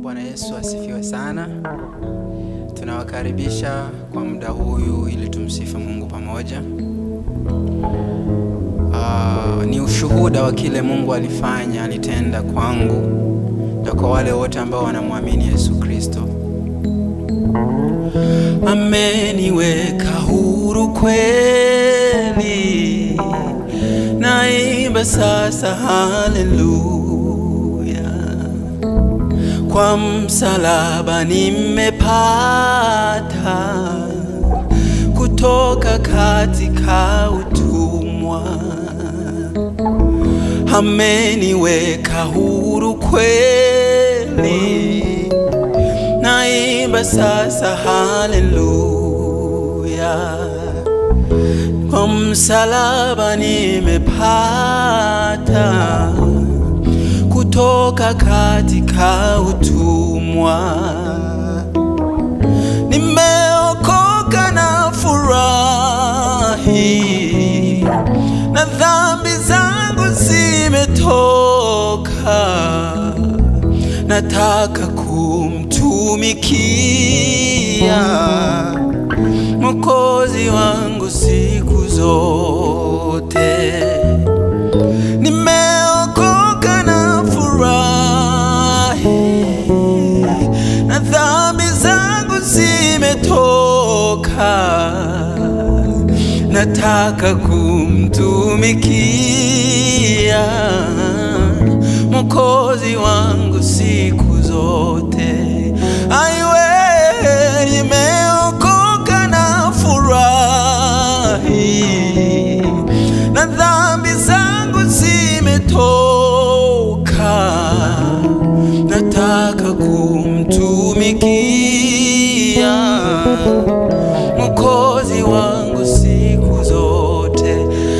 Bwana Yesu asifiwe sana. Tunawakaribisha kwa muda huyu ili tumsifu Mungu pamoja. Uh, ni ushuhuda wa kile Mungu alifanya, alitenda kwangu na kwa wale wote ambao wanamwamini Yesu Kristo. Ameniweka huru kweli, naimba sasa haleluya. Kwa msalaba nimepata kutoka katika utumwa, ameniweka huru kweli, naimba sasa haleluya. Kwa msalaba nimepata kutoka katika utumwa, nimeokoka na furahi, na dhambi zangu zimetoka, nataka kumtumikia Mwokozi wangu siku zote. Nimeokoka na furahi, na dhambi zangu zimetoka, nataka kumtumikia Mwokozi wangu siku zote. Aiwe, nimeokoka na furahi, na dhambi zangu zimetoka, nataka kumtumikia Mwokozi wangu siku zote.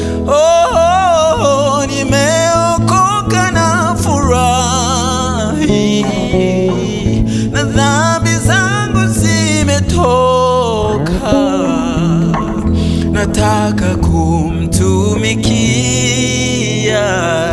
Oh, nimeokoka na furahi, na dhambi zangu zimetoka, nataka kumtumikia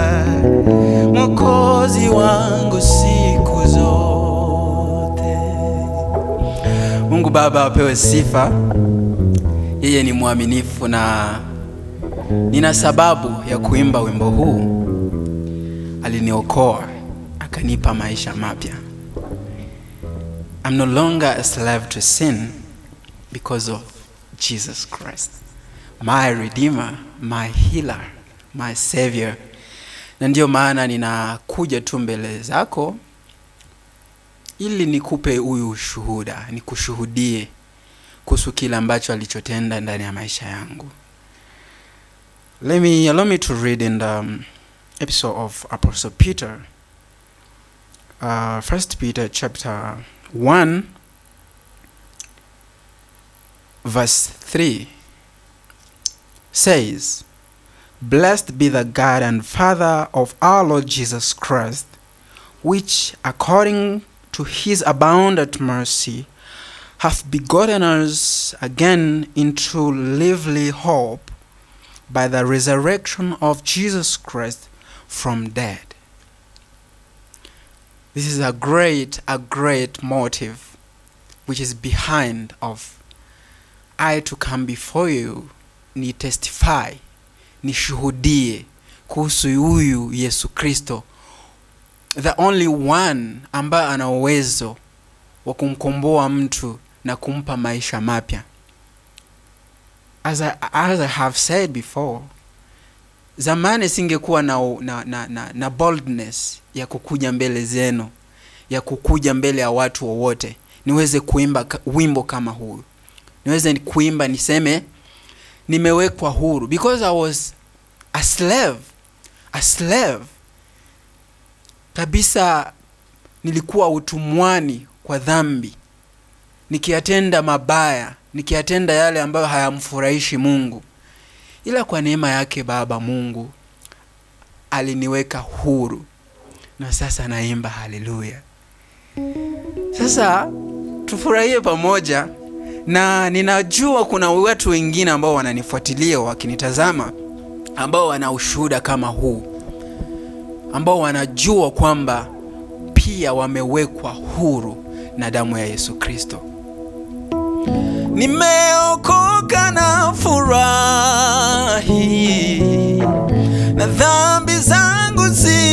Mwokozi wangu siku zote. Mungu Baba apewe sifa. Yeye ni mwaminifu na nina sababu ya kuimba wimbo huu. Aliniokoa akanipa maisha mapya. I'm no longer a slave to sin because of Jesus Christ, my redeemer, my healer, my savior. Na ndiyo maana ninakuja tu mbele zako ili nikupe huyu ushuhuda, nikushuhudie kuhusu kile ambacho alichotenda ndani ya maisha yangu. Let me allow me to read in the um, episode of Apostle Peter, uh, First Peter chapter one, verse three says, "Blessed be the God and Father of our Lord Jesus Christ, which according to His abundant mercy." hath begotten us again into lively hope by the resurrection of Jesus Christ from dead. This is a great, a great motive which is behind of I to come before you ni testify nishuhudie kuhusu huyu Yesu Kristo the only one ambaye ana uwezo wa kumkomboa mtu na kumpa maisha mapya. As I, as I have said before, zamani singekuwa na, na, na, na, na boldness ya kukuja mbele zenu, ya kukuja mbele ya watu wowote niweze kuimba ka- wimbo kama huu, niweze kuimba niseme nimewekwa huru because I was a slave, a slave kabisa, nilikuwa utumwani kwa dhambi nikiyatenda mabaya, nikiyatenda yale ambayo hayamfurahishi Mungu, ila kwa neema yake Baba Mungu aliniweka huru, na sasa naimba haleluya. Sasa tufurahie pamoja, na ninajua kuna watu wengine ambao wananifuatilia wakinitazama, ambao wana ushuhuda kama huu, ambao wanajua kwamba pia wamewekwa huru na damu ya Yesu Kristo. Nimeokoka na furahi, na dhambi zangu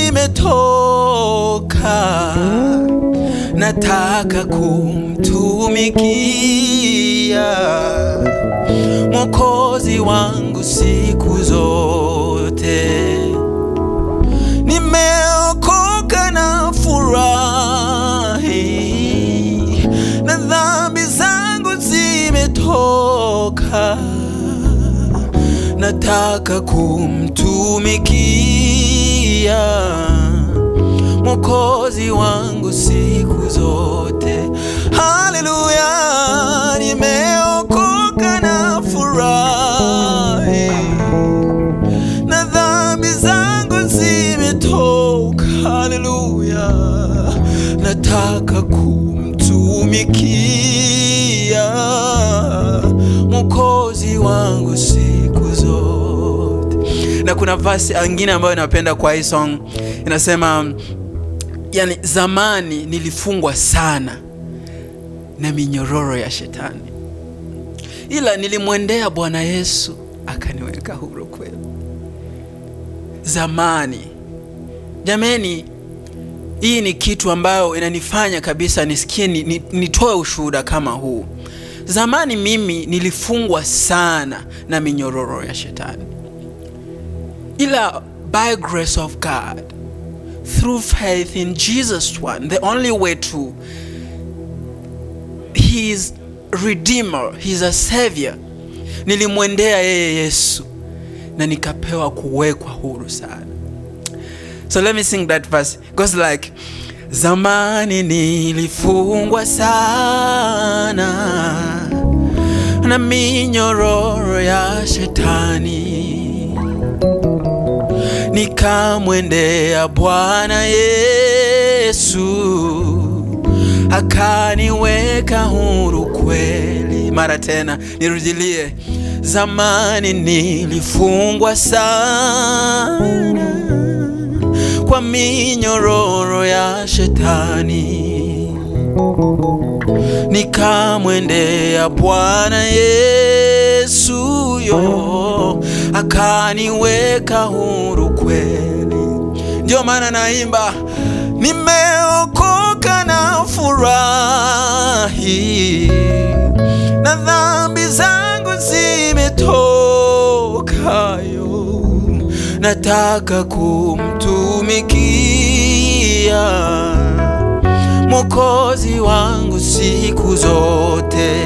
zimetoka, nataka kumtumikia Mwokozi wangu siku zote. Nimeokoka na furahi, na dhambi zangu zimetoka, nataka kumtumikia Mwokozi wangu siku zote. Haleluya, nimeokoka na furahi, na dhambi zangu zimetoka. Haleluya, nataka kumtumikia Mwokozi wangu siku zote. Na kuna verse angine ambayo napenda kwa hii song inasema, yani zamani nilifungwa sana na minyororo ya shetani, ila nilimwendea Bwana Yesu akaniweka huru kweli. Zamani jameni, hii ni kitu ambayo inanifanya kabisa nisikie ni, ni, nitoe ushuhuda kama huu. Zamani mimi nilifungwa sana na minyororo ya shetani, ila by grace of God through faith in Jesus one the only way to he is redeemer he is a savior nilimwendea yeye Yesu na nikapewa kuwekwa huru sana so let me sing that verse It goes like zamani nilifungwa sana na minyororo ya shetani nikamwendea Bwana Yesu akaniweka huru kweli. Mara tena nirudilie, zamani nilifungwa sana kwa minyororo ya shetani, nikamwendea Bwana Yesu yo akaniweka huru kweli. Ndio maana naimba nimeokoka na furahi, na dhambi zangu zimetoka yo, nataka kumtumikia Mwokozi wangu siku zote.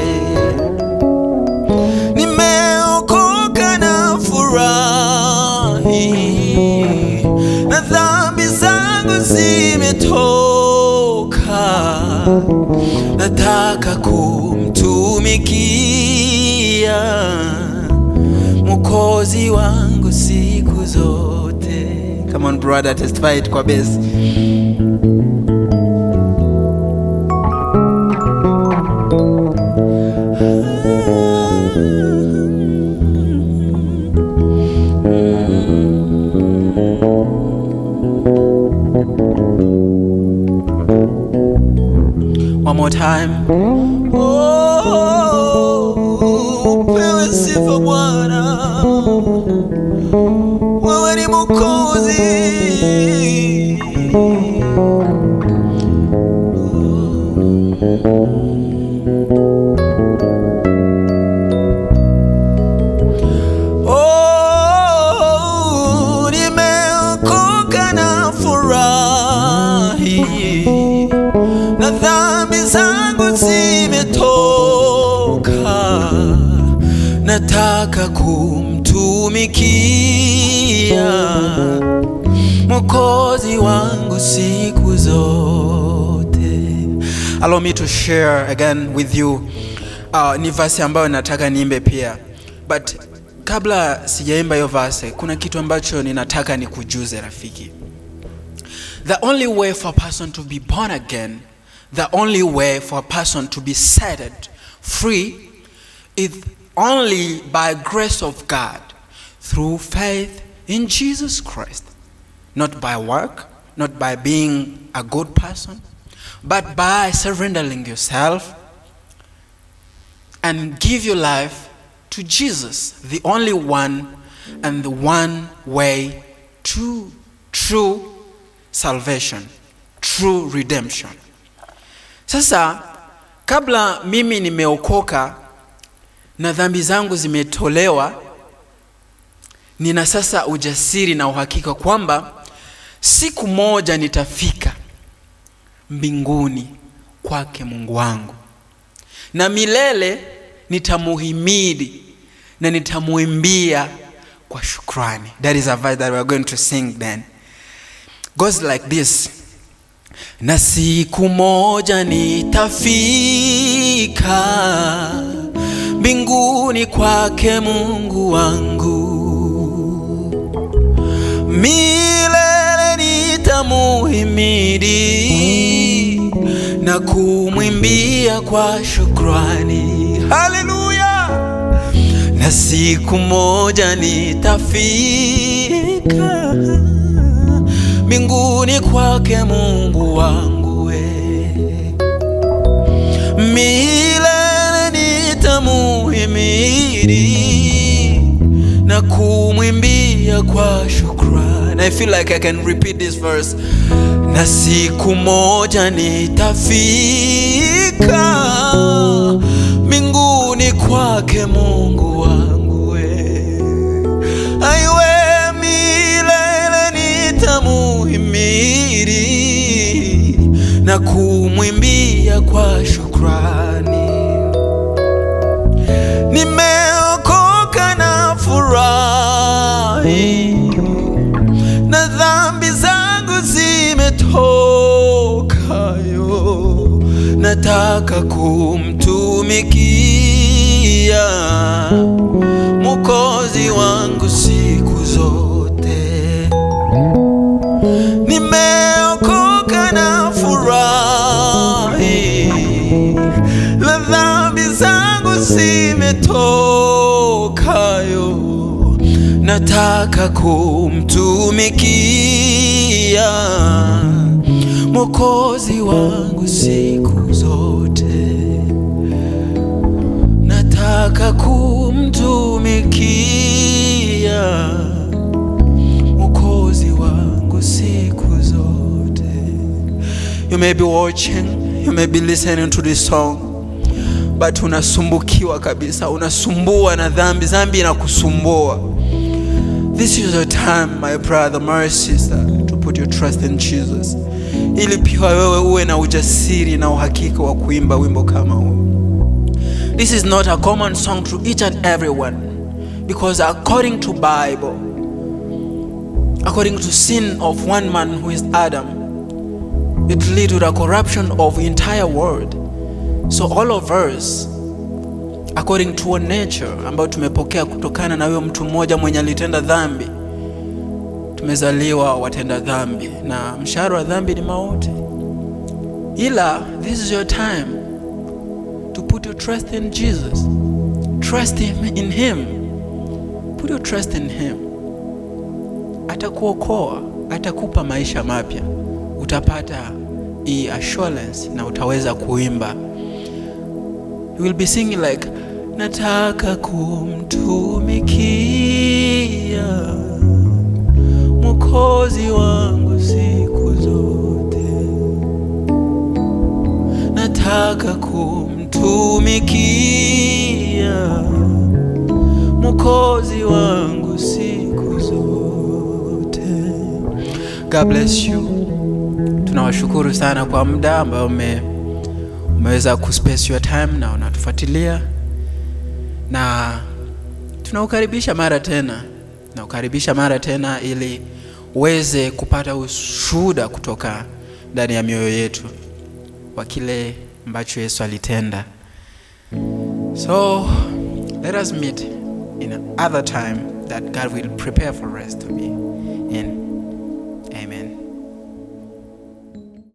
Nimeokoka na furahi, na dhambi zangu zimetoka, nataka kumtumikia Mwokozi wangu siku zote. Come on brother, testify it kwa base. One more time. Oh, upewe sifa Bwana, wewe ni Mwokozi. Oh, nimeokoka na furahi na dhambi zangu zimetoka, nataka kumtumikia Mwokozi wangu siku zote. Allow me to share again with you. Uh, ni verse ambayo nataka niimbe pia, but kabla sijaimba hiyo verse, kuna kitu ambacho ninataka nikujuze rafiki. The only way for a person to be born again, the only way for a person to be set free is only by grace of God through faith in Jesus Christ. Not by work, not by being a good person, but by surrendering yourself and give your life to Jesus, the only one and the one way to true salvation, true redemption. Sasa kabla mimi nimeokoka na dhambi zangu zimetolewa, nina sasa ujasiri na uhakika kwamba siku moja nitafika mbinguni kwake Mungu wangu, na milele nitamuhimidi na nitamuimbia kwa shukrani. That is a verse that we are going to sing then. Goes like this. Na siku moja nitafika mbinguni kwake Mungu wangu, milele nitamuhimidi na kumwimbia kwa shukrani. Haleluya! Na siku moja nitafika mbinguni kwake Mungu wangu we, milele nitamuhimidi na kumwimbia kwa shukrani. I feel like I can repeat this verse. Na siku moja nitafika mbinguni kwake Mungu wangu we, aiwe milele nitamuhimidi na kumwimbia kwa shukrani. Nimeokoka na furahi na dhambi zangu zimetokayo, nataka kumtumikia Mwokozi wangu siku zote. Nimeokoka na furahi, na dhambi zangu zimetokayo, nataka kumtumikia Mwokozi wangu siku zote, nataka kumtumikia Mwokozi wangu siku zote. You may be watching, you may be listening to this song but unasumbukiwa kabisa, unasumbua na dhambi, dhambi inakusumbua. This is your time, my brother, my sister, to put your trust in Jesus, ili pia wewe uwe na ujasiri na uhakika wa kuimba wimbo kama huu. This is not a common song to each and everyone because according to Bible, according to sin of one man who is Adam, it lead to the corruption of the entire world. So all of us according to our nature ambayo tumepokea kutokana na huyo mtu mmoja mwenye alitenda dhambi, tumezaliwa watenda dhambi na mshahara wa dhambi ni mauti. Ila this is your time to put your trust in Jesus. Trust him in him. Put your trust in him. Atakuokoa, atakupa maisha mapya. Utapata hii assurance na utaweza kuimba. You will be singing like nataka kumtumikia Mwokozi wangu siku zote, nataka kumtumikia Mwokozi wangu siku zote. God bless you. Tunawashukuru sana kwa muda ambao ume umeweza kuspace your time na unatufuatilia na tunaukaribisha mara tena naukaribisha mara tena ili uweze kupata ushuhuda kutoka ndani ya mioyo yetu wa kile ambacho Yesu alitenda. So let us meet in another time that God will prepare for us to be in. Amen.